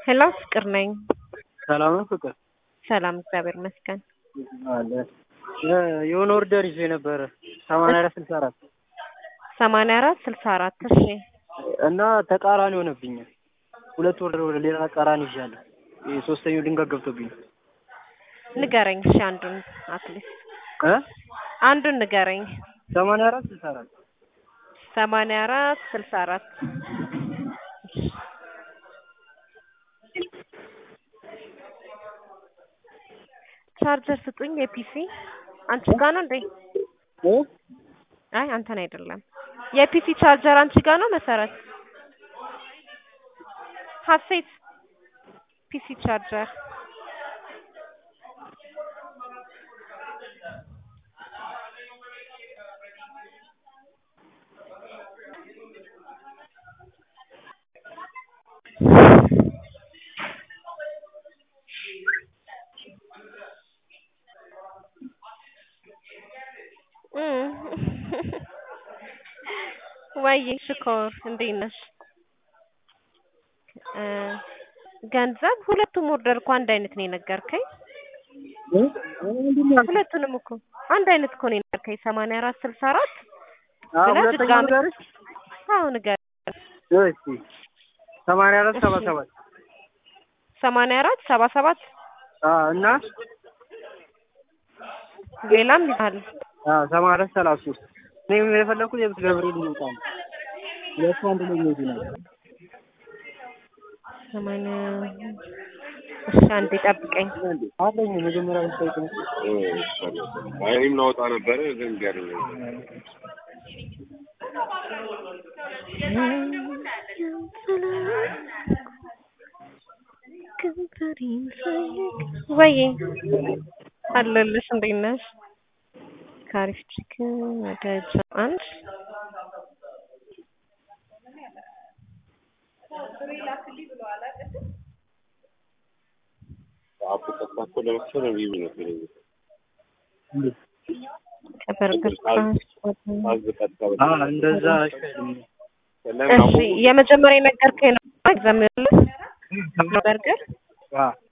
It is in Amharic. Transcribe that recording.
ሄሎ ፍቅር ነኝ። ሰላም ነው ፍቅር? ሰላም እግዚአብሔር ይመስገን። አለ የሆነ ኦርደር ይዞ የነበረ ሰማንያ አራት ስልሳ አራት ሰማንያ አራት ስልሳ አራት እሺ እና ተቃራኒ ሆነብኛል። ሁለት ወርደር ወደ ሌላ ተቃራኒ ይዣለሁ። ይሄ ሶስተኛው ድንጋይ ገብቶብኝ ንገረኝ እሺ አንዱን አትሊስት እ አንዱን ንገረኝ። ሰማንያ አራት ስልሳ አራት ሰማንያ አራት ስልሳ አራት ቻርጀር ስጡኝ የፒሲ አንቺ ጋ ነው እንዴ? እ አይ አንተን አይደለም። የፒሲ ቻርጀር አንቺ ጋ ነው መሰረት? ሀሴት ፒሲ ቻርጀር ወይ ሽኮር እንዴት ነሽ? እ ገንዘብ ሁለቱም ኦርደር እኮ አንድ አይነት ነው የነገርከኝ። እ ምንድን ነው ሁለቱንም እኮ አንድ አይነት እኮ ነው የነገርከኝ። ሰማንያ አራት ስልሳ አራት አዎ ብለህ ሁለተኛው ድጋሚ- ንገርሽ? አዎ ንገር። እሺ ሰማንያ አራት ሰባ እሺ። ሰባት ሰማንያ አራት ሰባ ሰባት አዎ እና ሌላም ይዛል። አዎ ሰማንያ አራት ሰላሳ ሶስት እኔ የፈለኩት የብስ ገብርኤል ይወጣ ነው። ሁለቱ አንድ ላይ የሚሄዱ ናቸው። ሰማንያ እሺ አንዴ ጠብቀኝ። አለኝ መጀመሪያ ብትጠይቅ ነው። አይ እኔም ላወጣ ነበረ ግን እምቢ አለኝ። ወይ አለልሽ እንዴት ነሽ? ካሪፍ ቺክን ወደ ጃ አንድ አፑ ቀጥታ እኮ ለመክፈል እምቢ ብሎ ነው የሚለኝ። ከበርገር አዝ ቀጥታ ወደ- አዎ እንደዛ አይሻልም? ለምን እሺ አፑ የመጀመሪያ የነገርከኝ ነው ኤግዛም በርገር አዎ